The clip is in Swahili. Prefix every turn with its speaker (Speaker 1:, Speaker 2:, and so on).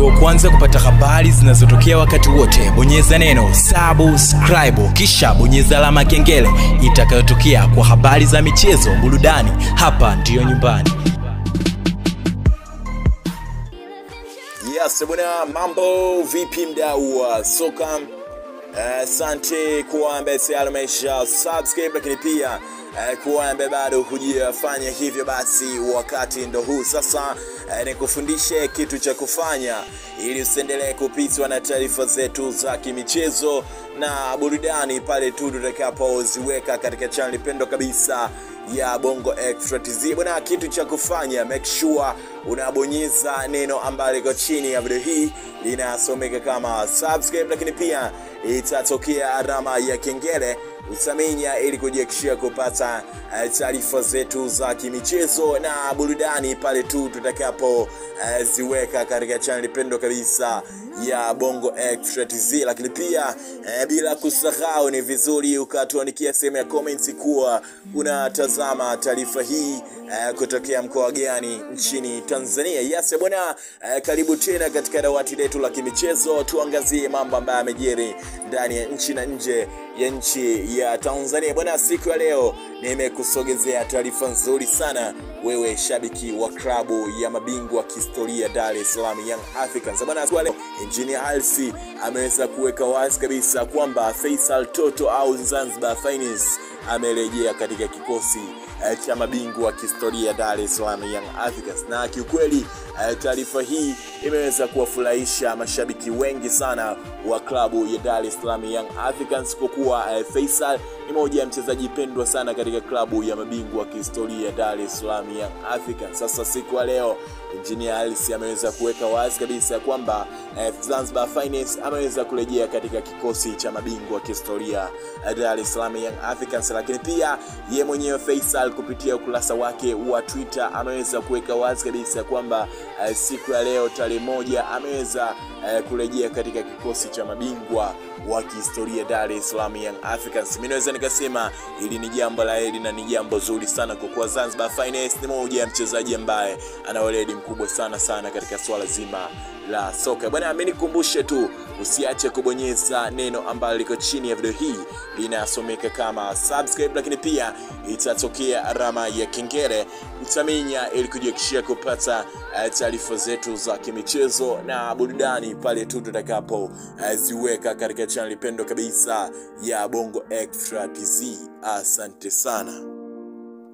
Speaker 1: uwe wa kwanza kupata habari zinazotokea wakati wote bonyeza neno subscribe kisha bonyeza alama ya kengele itakayotokea kwa habari za michezo burudani hapa ndiyo nyumbani
Speaker 2: Yes, bwana, mambo vipi mdau wa soka? Asante uh, kuwa ambaye tayari umesha subscribe, lakini pia uh, kuwa ambaye bado hujafanya hivyo, basi wakati ndo huu sasa. Uh, nikufundishe kitu cha kufanya ili usiendelee kupitwa na taarifa zetu za kimichezo na burudani pale tu tutakapoziweka katika channel pendo kabisa ya Bongo Extra TZ. Bwana, kitu cha kufanya make sure unabonyeza neno ambalo liko chini ya video hii linasomeka kama subscribe, lakini pia itatokea alama ya kengele utaminya ili kujiakishia kupata uh, taarifa zetu za kimichezo na burudani pale tu tutakapo uh, ziweka katika channel pendo kabisa ya Bongo Extra TZ, lakini pia uh, bila kusahau, ni vizuri ukatuandikia sehemu ya comments kuwa unatazama taarifa hii uh, kutokea mkoa gani nchini Tanzania. Yes bwana, uh, karibu tena katika dawati letu la kimichezo, tuangazie mambo ambayo yamejiri ndani ya nchi na nje ya nchi ya Tanzania. Bwana, siku ya leo nimekusogezea taarifa nzuri sana wewe shabiki wa klabu ya mabingwa kihistoria Dar es Salaam Young Africans. Bwana, siku ya leo Engineer Hersi ameweza kuweka wazi kabisa kwamba Faisal Toto au Zanzibar Finance amerejea katika kikosi uh, cha mabingwa kihistoria Dar es Salaam Young Africans, na kiukweli uh, taarifa hii imeweza kuwafurahisha mashabiki wengi sana wa klabu ya Dar es Salaam Young Africans kwa kuwa uh, Faisal ni moja ya mchezaji pendwa sana katika klabu ya mabingwa kihistoria Dar es Salaam Young Africans. Sasa siku ya leo Engineer Hersi ameweza kuweka wazi kabisa kwamba uh, Zanzibar Finance ameweza kurejea katika kikosi cha mabingwa kihistoria Dar es Salaam Young Africans, lakini pia ye mwenyewe Faisal kupitia ukurasa wake wa Twitter ameweza kuweka wazi kabisa kwamba uh, siku ya leo tarehe moja ameweza uh, kurejea katika kikosi cha mabingwa wa kihistoria Dar es Salaam Young Africans. Mimi naweza nikasema hili ni jambo la heri na ni jambo zuri sana kwa kuwa Zanzibar Finance ni moja ya mchezaji ambaye ana weledi mkubwa sana sana katika swala zima la soka bwana. Mimi nikukumbushe tu usiache kubonyeza neno ambalo liko chini ya video hii linasomeka kama subscribe, lakini pia itatokea alama ya kengele utaminya, ili kujiakishia kupata uh, taarifa zetu za kimichezo na burudani pale tu tutakapo uh, ziweka katika channel pendo kabisa ya Bongo Extra TZ. Asante sana.